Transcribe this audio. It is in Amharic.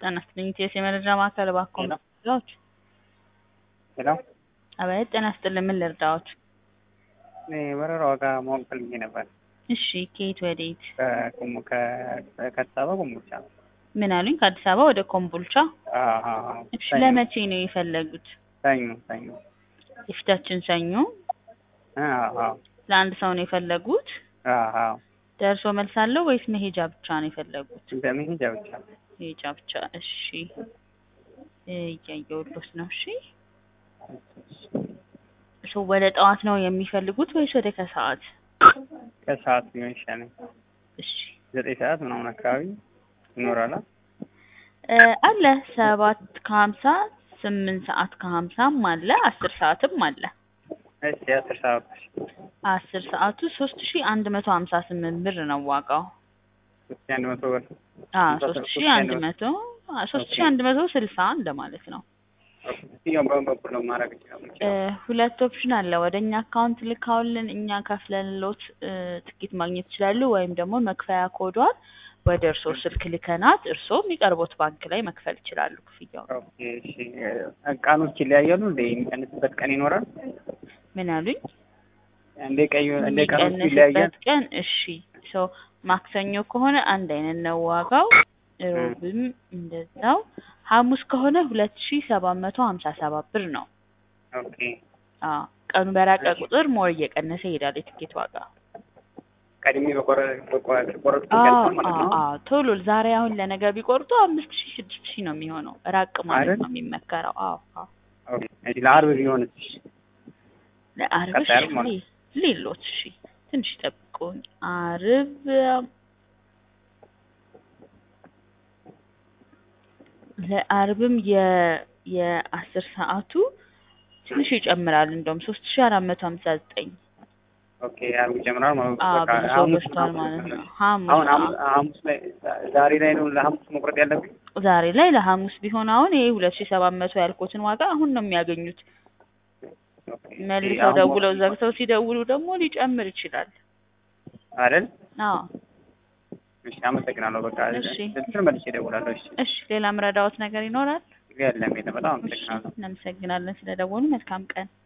ጤና ይስጥልኝ ኢቲኤስ የመረጃ ማዕከል እባክዎ ምን ልርዳዎት? ሄሎ አቤት ጤና ይስጥልኝ ምን ልርዳዎት? እኔ በረራ ዋጋ ማወቅ ፈልጌ ነበር። እሺ ከየት ወዴት? ከቁሙ ከአዲስ አበባ ኮምቦልቻ። ምን አሉኝ? ከአዲስ አበባ ወደ ኮምቦልቻ? አዎ አዎ። እሺ ሰኞ ለመቼ ነው የፈለጉት? ሰኞ ሰኞ። የፊታችን ሰኞ? አዎ አዎ ለአንድ ሰው ነው የፈለጉት? አዎ አዎ። ደርሶ መልስ አለው ወይስ መሄጃ ብቻ ነው የፈለጉት? በመሄጃ ብቻ። መሄጃ ብቻ። እሺ እያየሁልዎት ነው። እሺ እሱ ወደ ጠዋት ነው የሚፈልጉት ወይስ ወደ ከሰዓት? ከሰዓት ሊሆን ይሻላል። እሺ ዘጠኝ ሰዓት ምናምን አካባቢ ይኖራል። እ አለ ሰባት ከሀምሳ ስምንት ሰዓት ከሀምሳም አለ አስር ሰዓትም አለ። እሺ አስር ሰዓት አስር ሰዓቱ ሶስት ሺ አንድ መቶ ሀምሳ ስምንት ብር ነው ዋጋው። ሶስት ሺህ አንድ መቶ ብር። አዎ ሶስት ሺ አንድ መቶ ሶስት ሺ አንድ መቶ ስልሳ እንደማለት ነው። የትኛው በምን በኩል ነው ማድረግ ይችላል? እ ሁለት ኦፕሽን አለ። ወደ እኛ አካውንት ልካውልን እኛ ከፍለንሎት እ ትኬት ማግኘት ይችላሉ። ወይም ደግሞ መክፈያ ኮዷን ወደ እርስዎ ስልክ ልከናት እርስዎ የሚቀርቦት ባንክ ላይ መክፈል ይችላሉ ክፍያውን። ኦኬ እሺ። ቀኖች ይለያያሉ እንደ የሚቀንስበት ቀን ይኖራል? ምን አሉኝ? እንደ ቀዩ እንደ ቀኖች ይለያያል? የሚቀንስበት ቀን እሺ ሶ ማክሰኞ ከሆነ አንድ አይነት ነው ዋጋው። ሮብም እንደዛው። ሐሙስ ከሆነ ሁለት ሺ ሰባት መቶ ሀምሳ ሰባት ብር ነው። ኦኬ አዎ ቀኑ በራቀ ቁጥር ሞር እየቀነሰ ይሄዳል የትኬት ዋጋ። ቀድሜ በቆረጥኩ አዎ ቀን ማለት አዎ ነው። አዎ ቶሎ ዛሬ አሁን ለነገ ቢቆርጡ አምስት ሺ ስድስት ሺ ነው የሚሆነው። ራቅ ማለት አይደል? ነው የሚመከረው። አዎ አዎ ኦኬ እሺ። ለአርብ ቢሆንስ? ለአርብ ቀጣይ ዓርብ ማለት እሺ ሌሎት እሺ ትንሽ ጠብቁኝ። አርብ ለአርብም የ የአስር ሰዓቱ ትንሽ ይጨምራል እንደውም ሶስት ሺ አራት መቶ ሀምሳ ዘጠኝ ኦኬ አርብ ይጨምራል ማለት ነው። አዎ በቃ ብዙ ሰው ሐሙስ ገዝቷል ማለት ነው። ሐሙስ አሁን አዎ። ሐሙስ ሐሙስ ላይ ዛሬ ላይ ነው ለሐሙስ መቁረጥ ያለብኝ? ዛሬ ላይ ለሐሙስ ቢሆን አሁን ይሄ ሁለት ሺ ሰባት መቶ ያልኩትን ዋጋ አሁን ነው የሚያገኙት። ኦኬ እሺ። መልሰው አሁን ደውለው መቁረጥ ዘግተው ሲደውሉ ደግሞ ሊጨምር ይችላል። አይደል? አዎ እሺ አመሰግናለሁ። በቃ እሺ። እንትን መልሼ እደውላለሁ። እሺ እሺ ሌላ ምረዳዎት ነገር ይኖራል? የለም የለም። በጣም እሺ አመሰግናለሁ። እናመሰግናለን ስለደወሉ። መልካም ቀን